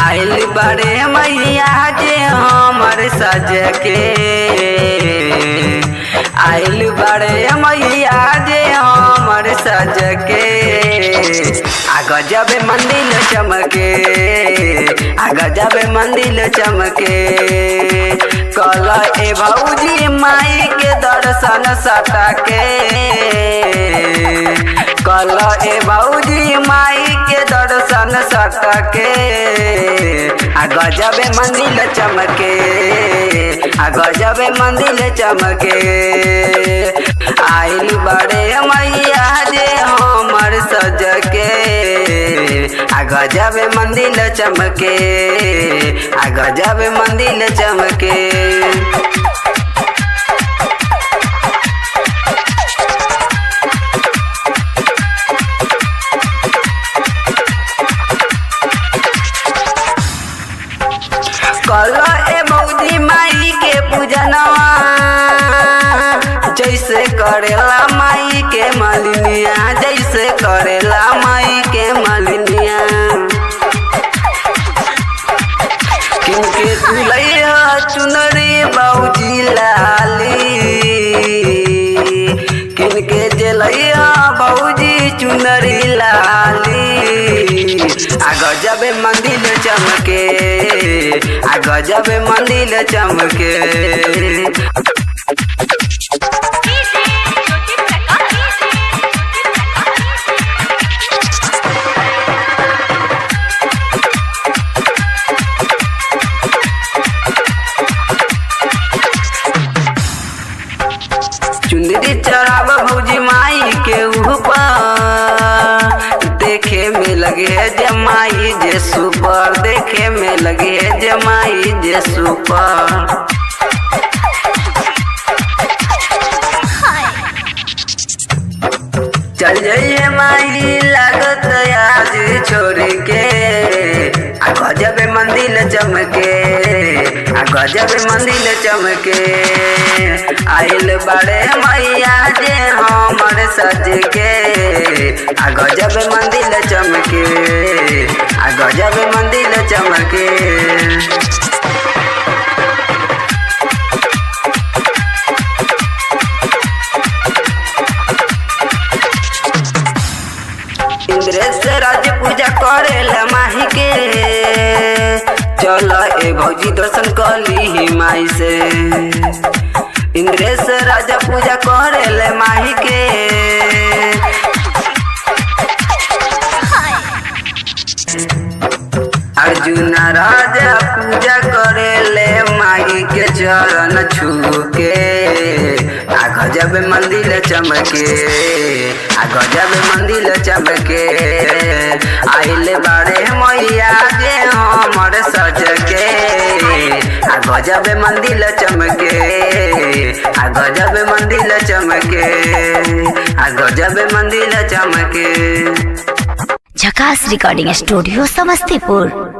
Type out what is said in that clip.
आइल बड़े मैया जे हमर सज के आइल बड़े मैया जे हमर सज के आ गजब मंदिर चमके आ गजब मंदिर चमके कल ए भौजी माई के दर्शन सटके कल ए भौजी माई के दर्शन सटके आ गजब मंदिर चमके आ गजब मंदिर चमके आइल बड़े मैया जे हमर सज के आ गजब मंदिर चमके आ गजब मंदिर चमके कल ए मौदी माई के पूजनवा जैसे करेला माई के मलिनिया जैसे करेला माई के मलिनिया किनके तुलैया चुनरी बौजी लाली किनके जलैया बौजी चुनरी लाली आ गजब मंदिर चमके आ गजब मंदिर चमके चुंदरी चढ़ाव भौजी माई के ऊपर देखे में लगे है जमाई जे सुपर देखे में लगे है जमाई जे सुपर चल जाइए माई लागत आज छोड़ के आ गजब मंदिर चमके आ गजब मंदिर चमके आइल बड़े मैया जे हमर सज के आ गजब मंदिर चमके आ गजब मंदिर चमके इंद्रेश राज पूजा करेला माही के चल ए भौजी दर्शन कली माई से इंद्रेश राजा पूजा करेले माही के अर्जुन राजा पूजा करेले माई के चरण छू के आ गजब मंदिर चमके आ गजब मंदिर चमके आइल बाड़े मैया जे हमर सज के आ गजब मंदिर चमके आ गजब मंदिर चमके आ गजब मंदिर चमके झकास रिकॉर्डिंग स्टूडियो समस्तीपुर